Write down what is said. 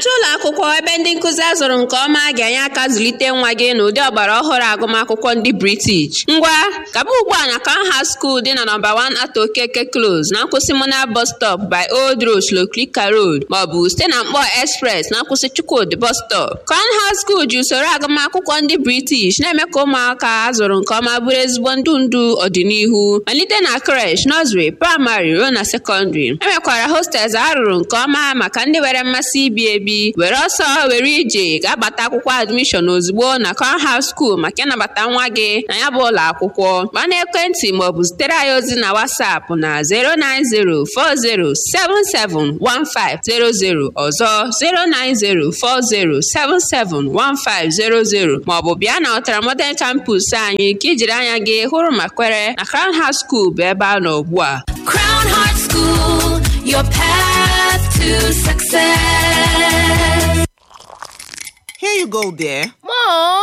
na-achọ ụlọ akwụkwọ ebe ndị nkụzi azụrụ nke ọma ga-enye aka zụlite nwa gị n'ụdị ọgbara ọhụrụ agụmakwụkwọ ndị British. Ngwa, gaba ugbu a na Canham School dị na nọmba 1 Ato Okeke Close na nkwụsị Mona Bus Stop by Old Road Shlokrika Road maọbụ site na Mkpọ Express na nkwụsị Chukwudi Bus Stop. Canham School ji usoro agụmakwụkwọ ndị British na-eme ka ụmụaka azụrụ nke ọma bụrụ ezigbo ndụ ndụ ọdịnihu malite na creche, nursery, praịmarị ruo na sekọndrị. E nwekwara hostels a rụrụ nke ọma maka ndị nwere mmasị ibi ebi were ọsọ were ije ga-agbata akwụkwọ admishọn ozugbo na Canham School maka ịnabata nwa gị na ya bụ ụlọ akwụkwọ gbaa n'ekwentị maọbụ zitere anyị ozi na WhatsApp na 09040771500 ọzọ 09040771500 maọbụ bịa na Ọtara Modern Campus anyị ka ijiri anya gị hụrụ ma kwere na Canham School bụ ebe a nọ ugbu a Crown Heart School, your path to success. Here you go, dear. Mom,